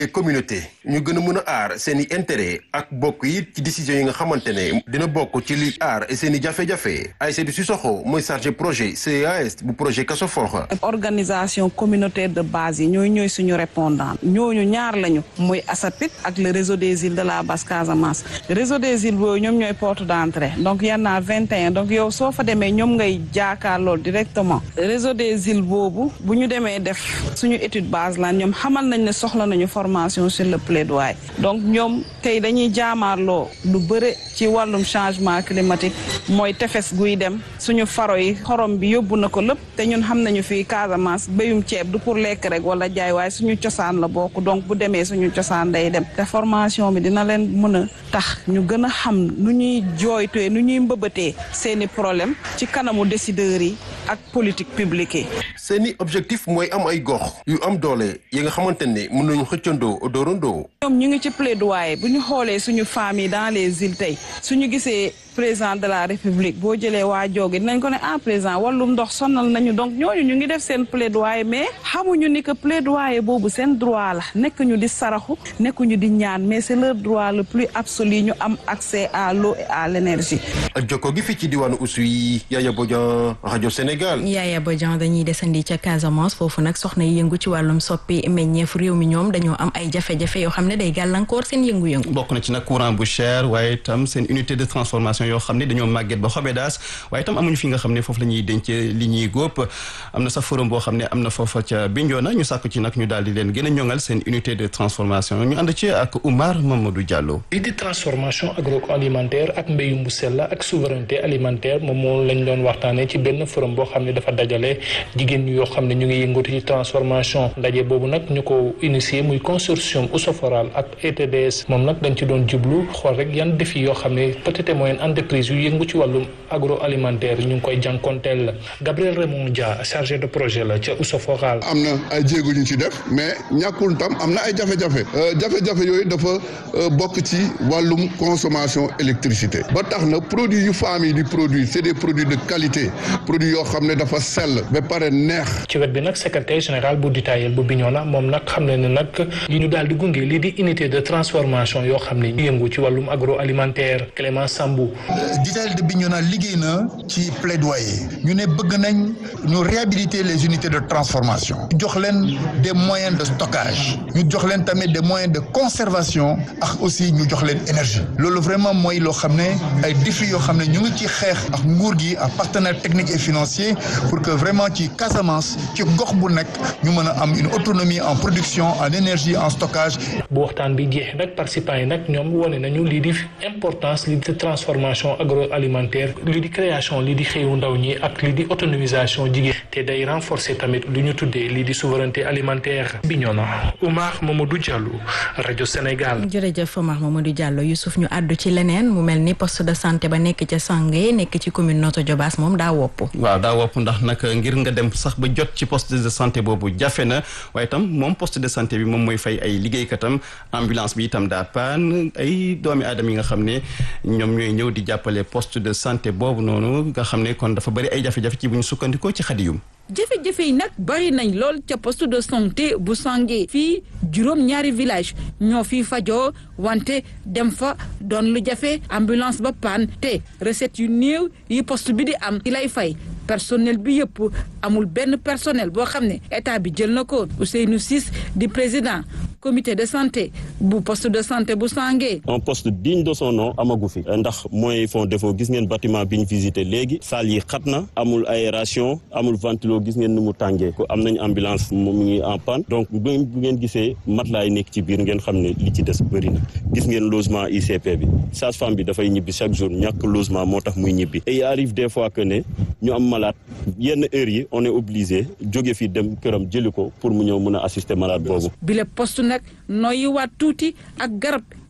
communauté ñu gën a mën a aar seen i intérêt ak bokk yi ci décision yi nga xamante ne dina bokk ci li aar seen i jafe-jafe Aïssatou Sissoko mooy chargé projet CAS bu projet Casafor. organisation communautaire de base yi ñooy ñooy suñu répondant ñooñu ñaar lañu muy ASAPIT ak le réseau des îles de la Basse Casamance réseau des îles boobu ñoom ñooy porte d'entrée donc y en a 21 donc yow soo fa demee ñoom ngay jaakaarloo directement réseau des îles boobu bu ñu demee def suñu étude base la ñoom xamal nañ ne soxla nañu formation sur le plaidoyer donc ñoom tey dañuy jaamaarloo lu bëre ci wàllum changement climatique mooy tefes guy dem suñu faro yi xorom bi yóbbu na ko lépp te ñun xam nañu fii Casamance béyum ceeb du pour lekk rek wala jaay waaye suñu cosaan la bokk donc bu demee suñu cosaan day dem te formation bi dina leen mën a tax ñu gën a xam nu ñuy jooytee nu ñuy mbëbëtee seeni problème ci kanamu décideurs yi ak politique publique yi. seeni objectif mooy am ay gox yu am doole yi nga xamante ne mën nañu xëccandoo doorandoo. ñoom ñu ngi ci plaidoyer bu ñu xoolee suñu famille dans les îles tey suñu gisee président de la république boo jëlee waa jooge dinañ ko ne ah président wàllum ndox sonal nañu donc ñooñu ñu ngi def seen plaidoyer mais xamuñu ni que plaidoyer boobu seen droit la nekk ñu di saraxu nekkuñu di ñaan mais c'est leur droit le plus absolu ñu am accès à l'eau et à l'énergie. jokko gi fii ci diwaanu Oussouye Yaya Bodian rajo Sénégal. Yaya Bodian dañuy desandi ca Casamance foofu nag soxna yi yëngu ci wàllum soppi meññeef réew mi ñoom dañoo am ay jafe-jafe yoo xam ne day gàllankoor seen yëngu-yëngu. bokk na ci nag courant bu cher waaye itam seen unité de transformation yoo xam ne dañoo màgget ba xobe daas waaye itam amuñu fi nga xam ne foofu la ñuy denc li ñuy góob am na sax forum boo xam ne am na foofa ca Bignona ñu sàkku ci nag ñu daal di leen gën a ñoŋal seen unité de transformation ñu ànd ci ak Oumar Mamadou Diallo. lii di transformation agroalimentaire ak mbéyum bu sell ak souveraineté alimentaire moom moom lañ doon waxtaanee ci benn forum boo xam ne dafa dajale jigéen ñi yoo xam ne ñu ngi yëngatu ci transformation ndaje boobu nag ñu ko initié muy consortium Ousoforal ak ETDS moom nag dañ ci doon jublu xool rek yan défi yoo xam ne petite et moyenne entreprise yu yëngu ci wàllum agroalimentaire ñu ngi koy jànkonteel la Gabriel Raymond Dia chargé de projet la ca Ousoforal. am na ay jéego ñu ci def mais ñàkkul tam am na ay jafe-jafe jafe-jafe yooyu dafa bokk ci wàllum consommation électricité ba tax na produit yu femmes yi di produit c'est des produits de qualité produits yoo xam ne dafa sell ba pare neex. ci wet bi nag secrétaire général bu Ditayel bu Bignona moom nag xam ne ne nag yi ñu daal di gunge lii di unité de transformation yoo xam ne ñu yëngu ci wàllum agroalimentaire Clément Sambou. Ditayel de Bignona liggéey na ci plaidoyer ñu ne bëgg nañ ñu réhabiliter les unités de transformation jox leen des moyens de stockage ñu jox leen tamit des moyens de conservation ak aussi ñu jox leen énergie loolu vraiment mooy loo xam ne ay défis yoo xam ne ñu ngi ci xeex ak nguur gi ak partenaires techniques et financiers pour que vraiment ci Casamance ci gox bu nekk ñu mën a am une autonomie en production en énergie en stockage. bu waxtaan bi jeexee nag participants yi nag ñoom wane nañu lii di importance lii di transformation agroalimentaire lii di création lii di xëyu ndaw ñi ak lii di autonomisation jigéen te day renforcer tamit lu ñu tuddee lii di souveraineté alimentaire. Bignona Oumar Mamadou Diallo rajo Sénégal. jërëjëf Oumar Mamadou Diallo Youssouf ñu àddu ci leneen mu mel ni poste de santé ba nekk ca Sange nekk ci commune Notto Diobass moom daa wopp. waaw daa wopp ndax nag ngir nga dem sax ba jot ci poste de santé boobu jafe na waaye itam moom poste de santé bi moom mooy fay ay liggéeykatam ambulance bi itam daa paan ay doomi aadama yi nga xam ne ñoom ñooy ñëw di jàppale poste de santé boobu noonu nga xam ne kon dafa bari ay jafe-jafe ci bu ñu sukkandikoo ci xadiyum jafe-jafe yi nag bari nañ lool ca poste de santé bu Sange fii juróom ñaari village ñoo fii fajoo wante dem fa doon lu jafe ambulance ba paan te recette yu néew yi poste bi di am ci lay fay personnel bi yëpp amul benn personnel boo xam ne état bi jël na ko Ousseynou Ciss di président comité de santé bu poste de santé bu Sange. un poste digne de son nom amagu fi ndax mooy fond défaut gis ngeen bâtiment bi ñu visité léegi salle yi xat na amul aération amul ventilo gis ngeen ni mu tàngee ko am nañ ambulance mu ngi en panne donc bu ngeen gisee matelas yi nekk ci biir ngeen xam ne li ci des bëri na gis ngeen logement ICP bi sage-femme bi dafay ñibbi chaque jour ñàkk logement moo tax muy ñibbi et il arrive des fois que ne ñu am malade yenn heures yi on est obligé jóge fi dem këram jëli ko pour mu ñëw mën a assister malade boobu. bile poste nag noyyi waat tuuti ak garab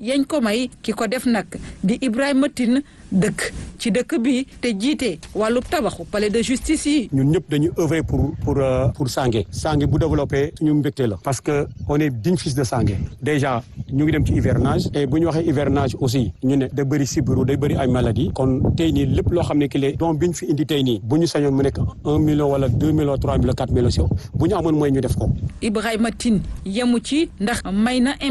yañ ko may ki ko def nag di Ibrahima Tine dëkk ci dëkk bi te jiite wàllu tabaxu palais de justice yi. ñun ñëpp dañu œuvrer pour pour pour Sangué Sangué bu développé suñu mbégte la parce que on est digne fils de Sangué déjà ñu ngi dem ci hivernage et bu ñu waxee hivernage aussi ñu ne da bëri sibiru day bëri ay maladie kon tey nii lépp loo xam ne ki lee donc bi ñu fi indi tey nii bu ñu sañoon mu nekk un million wala deux millions trois millions quatre millions bu ñu amoon mooy ñu def ko. Ibrahima Tine yemu ci ndax may na